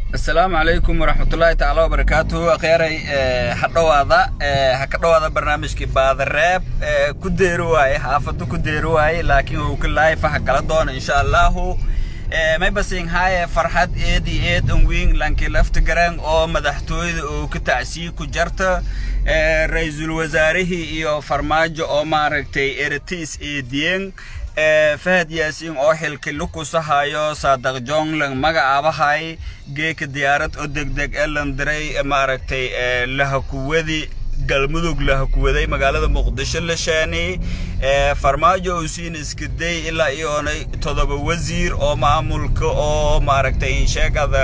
asalaamu calaykum waraxmatullaahi tacaala wabarakaatuhu akhyaray ha dhowaada ha ka dhowaada barnaamijkii baadareeb ku deeri waaye xaafadu ku deeri waaye laakiin uu ka laayifa ha kala doona insha allahu may basing haaye farxad eed iyo eed an weyn lankii lafta garan oo madaxtooyada uu ka tacsiyi ku jarta ra-iisul wasaarihii iyo farmaajo oo maaragtay eratiis eediyeen fahad yaasiin oo xilki lukusahayo saadaq jonglang magacaabahay geeka diyaarad oo degdeg ee landiray maaragtay lahakuwadi galmudug lahakuwaday magaalada muqdisho la shaanay farmaajo uu siin iskaday ilaa iyoonay todoba wasiir oo maamulka oo maaragtay sheegada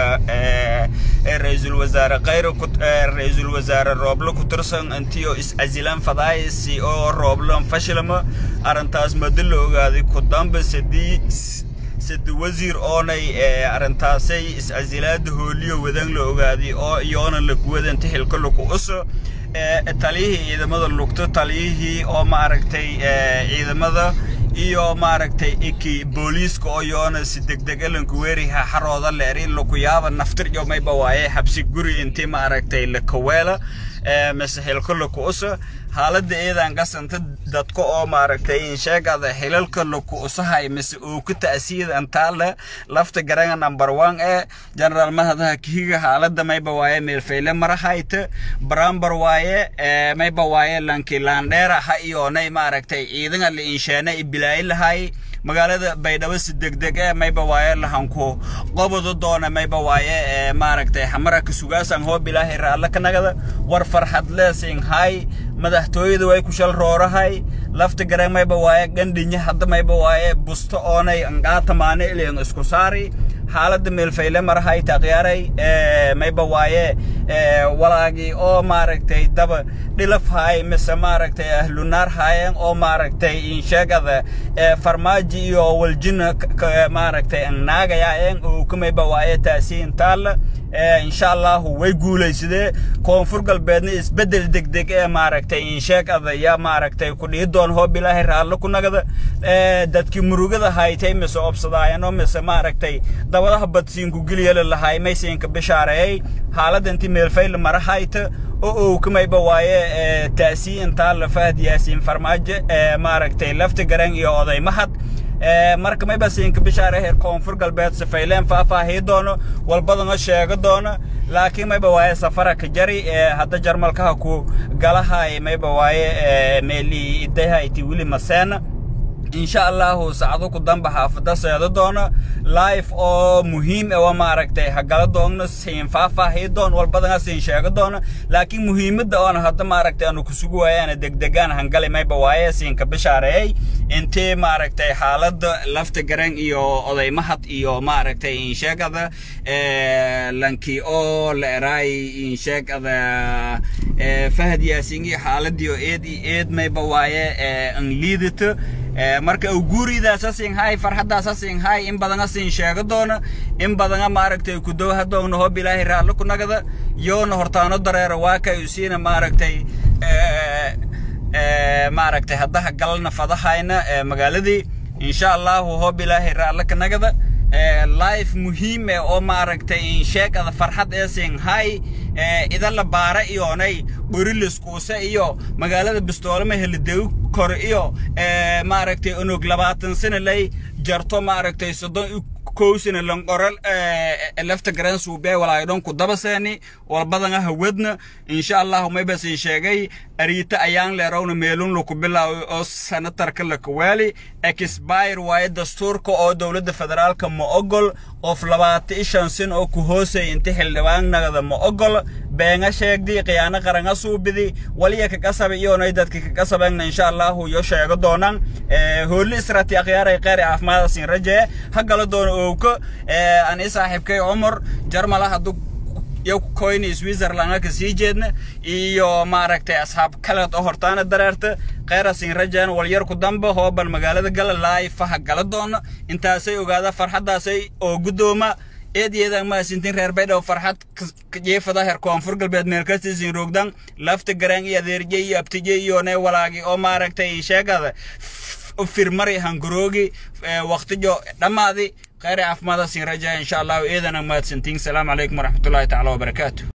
ra-iisul wasaare khayr ra-iisul wasaare rooble ku tirsan intiyo is-casilan fadaayisi oo rooblan fashilma arrintaas mado la ogaaday ku damba sadii sade wasiir oonay arrintaasay is-casilaada hooliyo wadan la ogaaday oo iyoona lakuwadanta xilka laku uso taliyihii ciidamada lugto taliyihii oo maaragtay ciidamada iyo maaragtay iki booliiska oo yoona si degdeg elanku weeriha xarooda leeri lakuyaaba naftir iyo mayba waaye xabsi guri intii maaragtay lakaweela mise xilka laku usa xaaladda eedan qasanta dadka oo maaragtay insheegada xilalka laku usahay mise uu ku ta'siida antaale lafta garanga number one ee general mahadaha kihiga xaaladda mayba waaye meelfayle marahayta barambar waaye mayba waaye lanki laandheera ha iyoonay maaragtay ciidanga la insheena ibilaayi lahay magaalada baydhabo si degdeg ee mayba waaye lahanku qoboda doona mayba waaye maaragtay xamaraka sugaasan hoob ilaahay raalle ka nagada war farxad leesing hay madaxtooyada way ku shal roorahay lafta garan mayba waaye gandhinya hadda mayba waaye busto oonay angaatamaane ileen isku saari xaaladda meelfayle marahay taqyaaray mayba waaye walaagii oo maaragtay daba dhilaf haay mise maaragtay ahlunaar haayeen oo maaragtay insheegada farmaaji iyo waljina maaragtay annaagayaayeen oo ka mayba waaye taasiin taalla insha allahu way guulaysadee koonfur galbeedna isbeddel degdeg ee maaragtay insheegada ya maaragtay ku dhihi doon hoob ilaahay raallo ku nagada dadkii murugada haytay mise obsadaayano mise maaragtay dabadaha badsiinku geliyala lahay maysiinka bishaareeyey xaaladda intii meelfayl mara hayta oo uu ka mayba waaye taasii intaa la fahad yaasiin farmaajo maaragtay lafta garan iyo oday mahad marka mayba siinka bishaare heer koonfur galbeed safayleen faahfaahii doono walbadana sheego doono laakiin mayba waaye safara ka jari hadda jarmalkaha ku galahay mayba waaye meeli idahayti wili maseena insha allahu sacdo ku damba xaafada seedo doono life oo muhiim e waa maaragtay hagala doogno siin faahfaahii doon walbadana siin sheego doono laakiin muhiimadda oona hadda maaragtay aanu kusugu waayaana degdegaan hangali mayba waaye siinka bishaareeyey intii maaragtay xaaladda lafta garan iyo oday mahad iyo maaragtay insheegada lankii oo la eraay insheegada fahad yaasiingi xaaladii oo eed iyo eed mayba waaye an liidata marka guuridaasa siin hay farxaddaasa siin hay in badana siin sheego doona in badana maaragtay ku dowha doogna hoob ilaahay raallo ku nagada yoona hortaano dareero waa kay usiina maaragtay maaragtay haddaha galna fadahayna magaaladii insha allahu hoob ilaahay raallo ka nagada life muhiim eh oo maaragtay insheegada farxad ee siin hay idala baara iyoonay boriliskuuse iyo magaalada bistoolama helidewi kore iyo maaragtay onog labaatan sana lay jarto maaragtay soddon kowsina lanqoral lafta garan suubee walaayodhon ku dabaseeni walbadana hawadna insha allahu maybasin sheegay ariita ayaan leerowna meelun laku bilaawi oo sanatarka lakawaali exbire waaye dastuurka oo dowladda federaalka ma ogol qof labaata ishan sin oo ku hoosay inta xildhibaannagada ma ogol beenga sheegdi khiyaano qaranga suubidi waliya kakasaba iyoonay dadka kakasabeenna insha allahu yo sheego doonaan hoolli israti akhyaaray qeyri caafimaada siin rajee ha gala doona owka ani saaxiibkay cumar jarmala hadduu iyo koyni switzerland ka sii jeedna iyo maaragtay asxaab kaleed oo hortaana dareerta kheyra siin rajeen walyar ku damba hooban magaalada gala laay faha gala doona intaasay ogaada farxaddaasay oo guddooma eedyada maasintin reer baydhaw farxad jeefada heer koonfur galbeed meelkasiisin roogdan lafta garaan iyo adeerje iyo abtije iyo ne walaagi oo maaragtay sheegada firmari hangaroogi waqtijo dhammaadi khayr caafimaada siin rajaya insha allahu eedana mahadsantiin salaamu calaykum waraxmatullahi tacaala wabarakaatu